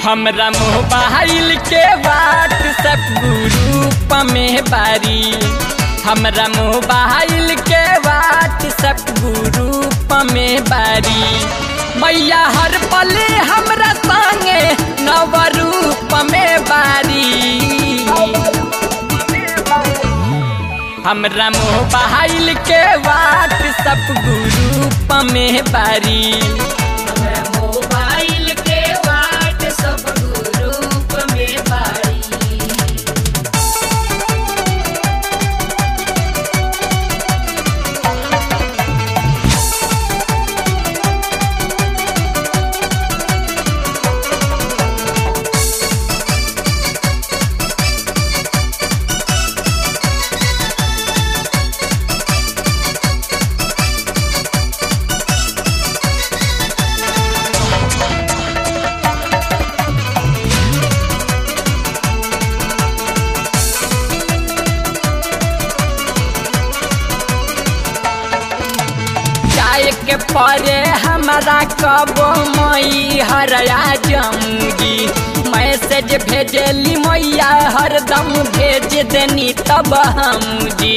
हमरा मोबाइल के WhatsApp group में बारी हमरा मोबाइल के व्हाट्सएप ग्रुप में बारी मैया हर पले हमरा संगे नव रूप में बारी हमरा मोबाइल के व्हाट्सएप ग्रुप में बारी हमरा मोबाइल के व्हाट्सएप ग्रुप में बारी जाए के परे हमारा कबो मई हरया जमुगी मैसेज भेजली मैया हरदम भेज देनी तब हम जी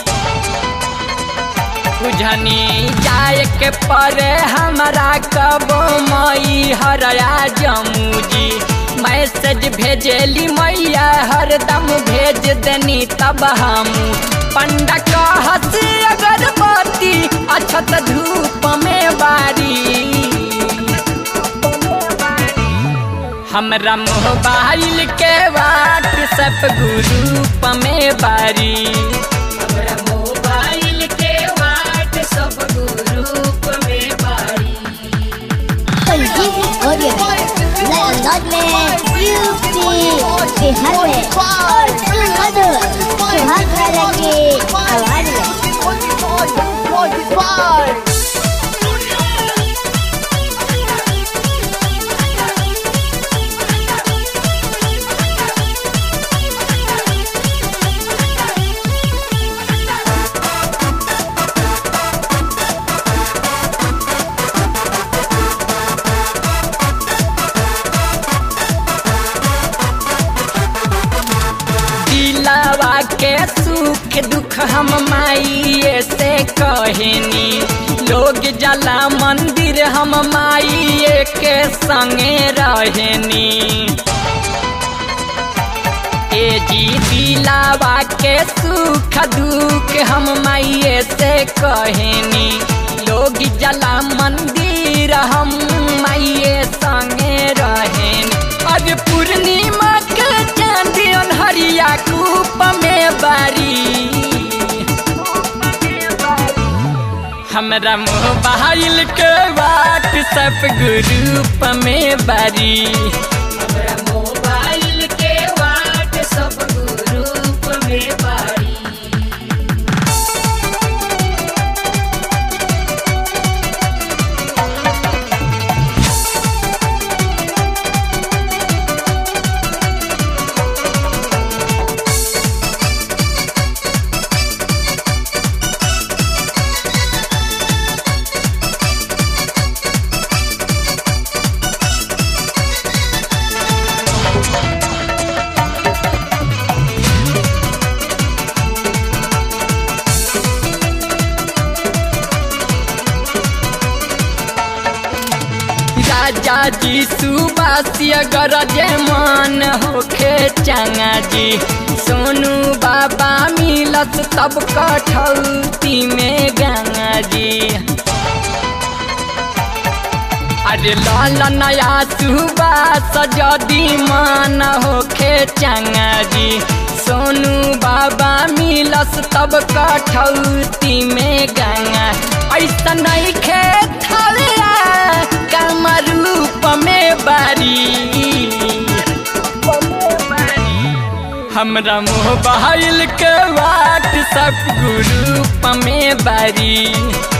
बुझनी जाए के परे हमारा कबो मई हरया जमुजी मैसेज भेजली मैया हरदम भेज देनी तब हम पंडा कहत अगरबत्ती अछत धूप में बारी हमरा मोबाइल के व्हाट्सएप ग्रुप में बारी हमरा मोबाइल के व्हाट्सएप ग्रुप में बारी संजीव ऑडियो नए अंदाज में यूपी बिहार में और सुमधुर सुहाग राजा की आवाज में दिलावा के सुख दुख हम माइए से कहनी लोग जला मंदिर हम माइए के संगे रहनी ए जी दिलावा के सुख दुख हम माइए से कहनी लोग जला मंदिर हम माइए संगे रहनी आज पूर्णिमा के चांदी हरिया कूप में बारी हमरा मोबाइल के व्हाट्सएप ग्रुप में बारी हमरा मोबाइल के व्हाट्सएप ग्रुप में बारी राजा जी सुबासी अगर जे मन होखे चंगा जी सोनू बाबा मिलत तब कठौती में गंगा जी अरे लाल नया सुबास जदी मन होखे चंगा जी सोनू बाबा मिलस तब कठौती में गंगा ऐसा नहीं खेत कम रूप में बारी हमरा मोबाइल के व्हाट्सएप ग्रुप में बारी